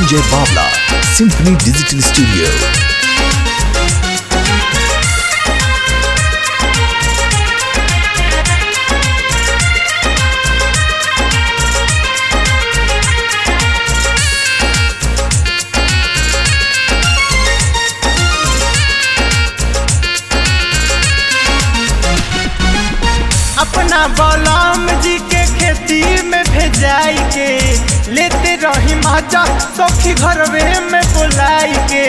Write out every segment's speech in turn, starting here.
Ranjay Bavla, Symphony Digital Studio. अपना बलराम जी के खेती में भेजाई के लेते रही माजा सखी घरवे में बुलाई के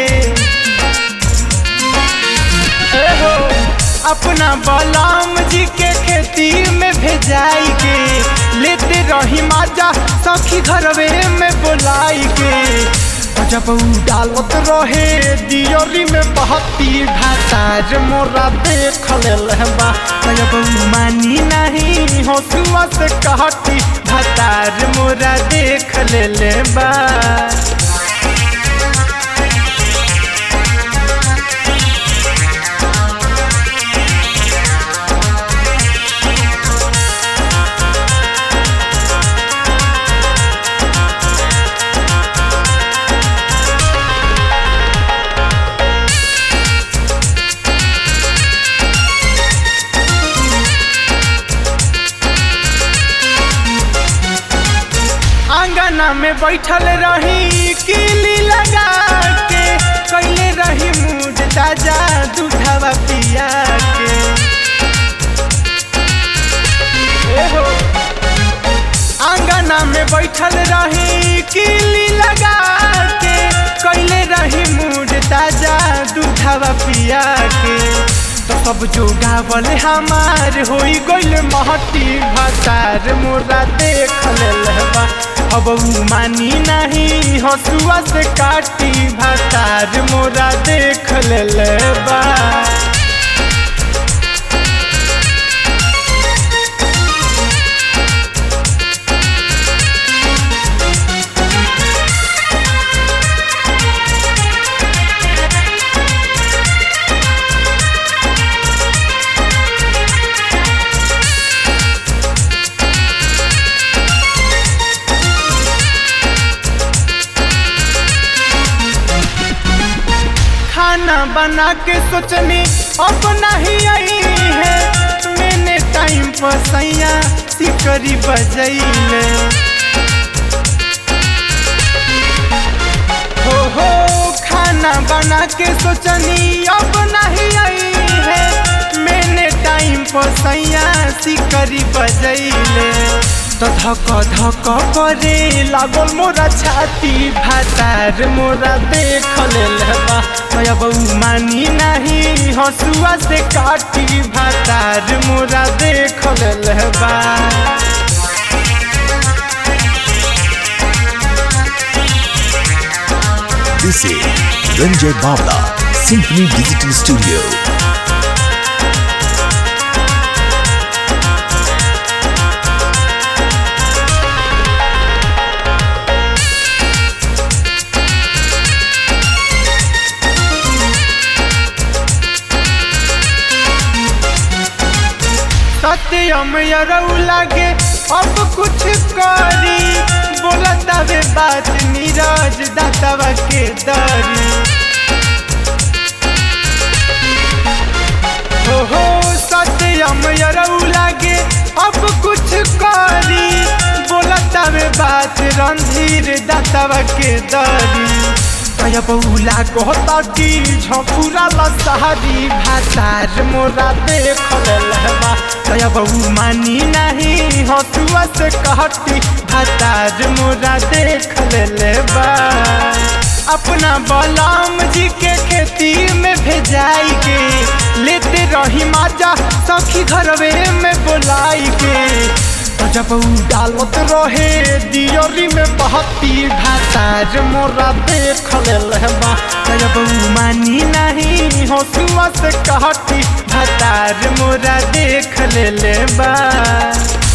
ए हो, अपना बलराम जी के खेती में भेजाई के लेते रही माजा सखी घरवे में बुलाई के जब उ डालत रहे दियोरी में बहती भातार मोरा देख लेलबा जब उ मानी नहीं हंसुआ से कहती भातार मोरा देख लेलबा आंगना में बैठल रही किली लगा के कैले रही मूड ताजा दूधवा पिया के ए हो, आंगना में बैठल रही किली लगा के कैले रही मूड ताजा दूधवा पिया के तो सब जो गावल हमार होई गइल महती भतार मोरा देख लेलबा अब उ मानी नहीं हसुआ से काटी भतार मोरा देख लेलबा खाना बना के सोचनी अब नहीं आई है मैंने टाइम पर सैया सिकरी बजैले हो हो खाना बना के सोचनी अब नहीं आई है मैंने टाइम पर सैया सिकरी बजैले तो धक धक करे लागल मोरा छाती भातार मोरा देख लेलबा अब उ मानी नहीं हसुआ से काटी भातार मोरा देख लेलबा This is Ranjay Bavla, Symphony Digital Studio. सत्यम यरऊ लागे अब कुछ करी बोलता वे बात नीरज दातवा के दरी हो हो सत्यम यरऊ लागे अब कुछ करी बोलता वे बात रणधीर दातवा के दरी कया बहुला कहता कि झपुरा लसहरी भातार मोरा देख लेलबा कया बहु मानी नहीं हसुआ से कहती भातार मोरा देख लेलबा अपना बलराम जी के खेती में भेजाई के लेते रही माजा सखी घरवे में बुलाई के जब उ डालत रहे दियोरी में बहती भातार मोरा देख लेलबा जब उ मानी नहीं हसुआ से कहती भातार मोरा देख लेलबा